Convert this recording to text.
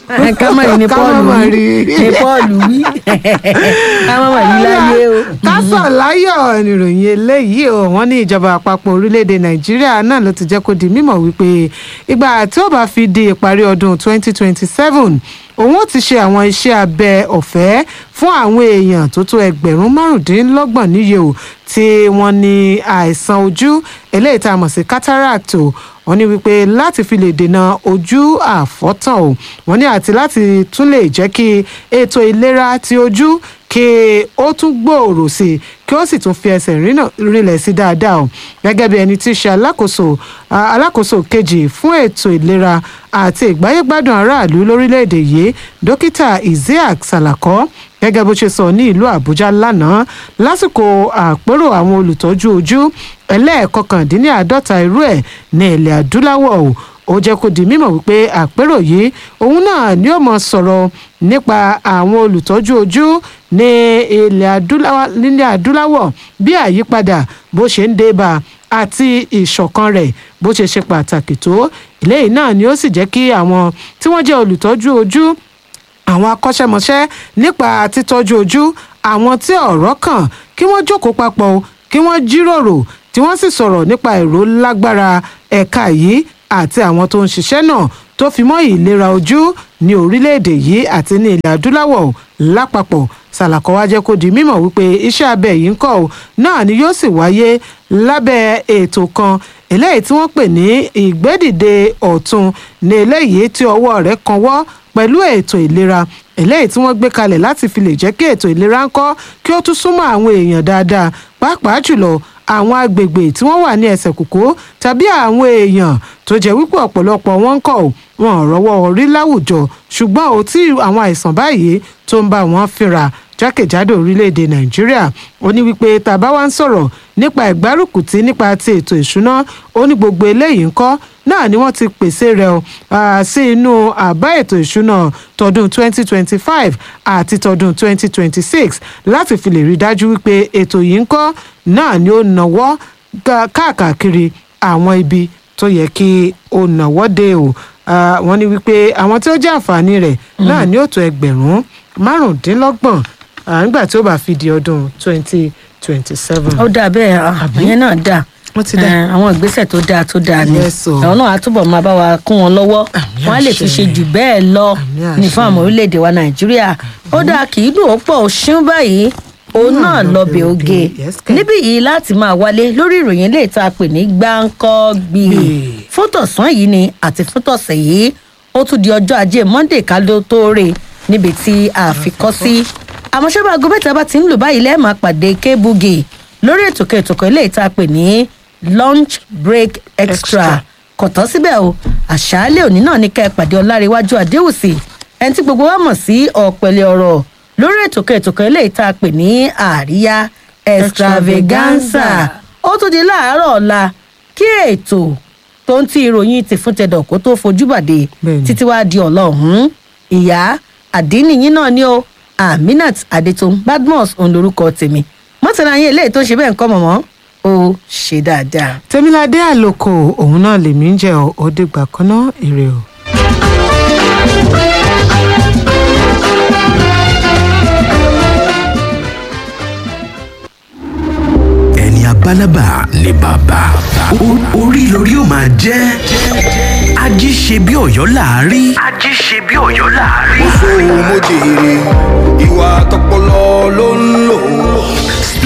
kámọ̀rì ni Ká paul má wí rí. ni paul wí kámọ̀rì rí láyé o. kásọ̀ láyọ̀ níròyìn eléyìí o wọ́n ní ìjọba àpapọ̀ orílẹ̀-èdè nàìjíríà náà ló ti jẹ́ kó di mímọ̀ wípé ìgbà tí ó bá fi di ìparí ọdún 2027 òun ó ti ṣe àwọn iṣẹ́ abẹ ọ̀fẹ́ fún àwọn èèyàn tó tó ẹgbẹ̀rún márùndínlọ́gbọ̀n níye o tí wọ́n ní àìsàn ojú eléyìí tá a mọ̀ sí cataract o wọ́n ní wípé láti fi lè dènà ojú àfọ́tàn o wọ́n ní àti láti tún lè jẹ́ kí ètò ìlera ti ojú kí ó tún gbòòrò sí i kí ó sì tún fi ẹsẹ̀ rínà- rinlẹ̀ sí dáadáa o gẹ́gẹ́ bí ẹni tí í ṣe alákòóso a- alákòóso kejì fún ètò ìlera àti ìgbáyégbádùn aráàlú lórílẹ̀‐èdè yìí dókítà isiaq salako gẹ́gẹ́ bó ṣe sọ ní ìlú àbújá lánàá lásìkò àpérò àwọn olùtọ́jú ojú ẹlẹ́ẹ̀kọkàndínláàádọ́ta irú ẹ̀ ní ilẹ̀ adúláwọ̀ o ó jẹ́ kó di mímọ̀ wípé àpérò yìí òun náà ni ó mọ̀ sọ̀rọ̀ nípa àwọn olùtọ́jú ojú ní ilẹ̀ adúláwọ̀ nílẹ̀ adúláwọ̀ bí àyípadà bó ṣe ń dé bá a àti ìṣọ̀kan rẹ̀ bó ṣe ṣe pàtàkì tó eléyìí náà ni ó sì jẹ́ kí àwọn tí wọ́n jẹ́ olùtọ́jú ojú àwọn akọ́ṣẹ́mọṣẹ́ nípa títọ́jú ojú àwọn tí ọ̀rọ̀ kàn kí wọ́n jókòó papọ̀ o, kí wọ́n jíròrò tí wọ́n sì sọ̀rọ̀ nípa èrò lágbára ẹ̀ka yìí àti àwọn tó ń ṣiṣẹ́ náà tó fi mọ́ ìlera ojú ní orílẹ̀-èdè yìí àti ní ilẹ̀ adúláwọ̀ lápapọ̀ sàlàkọ́ wá jẹ́ kó di mímọ̀ wípé iṣẹ́ abẹ yìí ń kọ́ ọ náà ni yóò sì wáyé lábẹ́ ètò kan eléyìí tí wọ́n pè ní ìgbédìde ọ̀tun ní eléyìí tí ọwọ́ rẹ̀ kan wọ́ pẹ̀lú ètò ìlera eléyìí tí wọ́n gbé kalẹ̀ láti fi lè jẹ́ kí ètò ìlera ń kọ́ kí ó tún súnmọ́ àwọn èèyàn dáadáa pàápàá jùlọ àwọn agbègbè tí wọ́n wà ní ẹsẹ̀ kòkó tàbí àwọn èèyàn tó jẹ́ wípé ọ̀pọ̀lọpọ̀ wọn ń kọ̀ ọ́, wọn ò rọ́wọ́ orí láwùjọ ṣùgbọ́n ò tí àwọn àìsàn báyìí tó ń bá wọn fínra jákèjádò orílẹ̀-èdè nàìjíríà ó ní wípé tàbá wá ń sọ̀rọ̀ nípa ìgbárùkùtì nípa ti ètò ìṣúná ó ní gbogbo eléyìí ń kọ́ náà ni wọ́n ti pèsè rẹ̀ o ah, sí inú àbá ètò ìṣúná tọdún 2025 àti tọdún 2026 láti fi lè rí dájú wípé ètò yìí ń kọ́ náà ni ó nàwọ́ ga- káàkiri àwọn ibi tó yẹ kí ó nàwọ́ dé o Ah, wọ́n ní wípé àwọn tí ó jẹ́ àǹfààní rẹ̀ náà ni ó tó ẹgbẹ̀rún márùndínlọ́gbọ̀n ah, nígbà tí ó bá fi di ọdún 2027. ó dà bẹ́ẹ̀ ah, ìyẹn náà dà Ó ti dà. Eh, àwọn ìgbésẹ̀ tó dáa tó dáa ni Yes, o. àwọn náà á túbọ̀ máa bá wa kún wọn lọ́wọ́ Àmì wọ́n á lè fi àṣẹ. ṣe jù bẹ́ẹ̀ lọ Àmì ní fún àṣẹ. àwọn orílẹ̀-èdè wa nàìjíríà ó dáa kì í dùn ó pọ̀ ó ṣíún báyìí òun Náà náà lọ lọ́bẹ̀ bẹ̀ oge oge. Yes, kẹ̀. níbí yìí láti máa wálé lórí ìròyìn lè ta pè ní gbáǹkọ́gbì Gbì. fún tọ̀sán yìí ni àti fún tọ̀sẹ̀ yìí ó tún di ọjọ́ ajé monday ká ló tó rè níbi tí a fi kọ́ sí àmọ́ ṣé bá aago mẹ́ta bá ti ń lù báyìí lẹ́ẹ̀ máa pàdé kébùgì lórí ètò kẹtùkọ̀ ilé ìta pè ní lunch break extra Extra. kò tán síbẹ̀ o àṣálẹ̀ òní náà ní ká ẹ pàdé ọláréwájú adéwùsì ẹni tí gbogbo wa mọ̀ sí ọ̀pẹ̀lẹ̀ ọ̀rọ̀ lórí ètò kẹtùkọ̀ ilé ìta pè ní àríyá extravaganza ó tún di láàárọ̀ ọ̀la kí ètò tó ń tí ìròyìn ti fún tẹdọ̀ kó tó fojú bàdé Bẹ́ẹ̀ni. títí wàá di ọ̀la ọ̀hún ìyá àdínìyín náà ni ó aminat adetun badmus òun lorúkọ tèmi mọ́tàlá yín eléyìí tó ṣe bẹ́ẹ̀ ń kọ́ mọ̀mọ́ ó ṣe dáadáa. tèmiládé àlòkò òun náà lèmi ń jẹ ọ ó dìgbà kan náà èrè o. ẹni abálábà ni bàbá O- orí lórí ó máa jẹ́ ají ṣe bí ọ̀yọ́ láàárí. ají ṣe bí ọ̀yọ́ láàárí. sóhun mo jèrè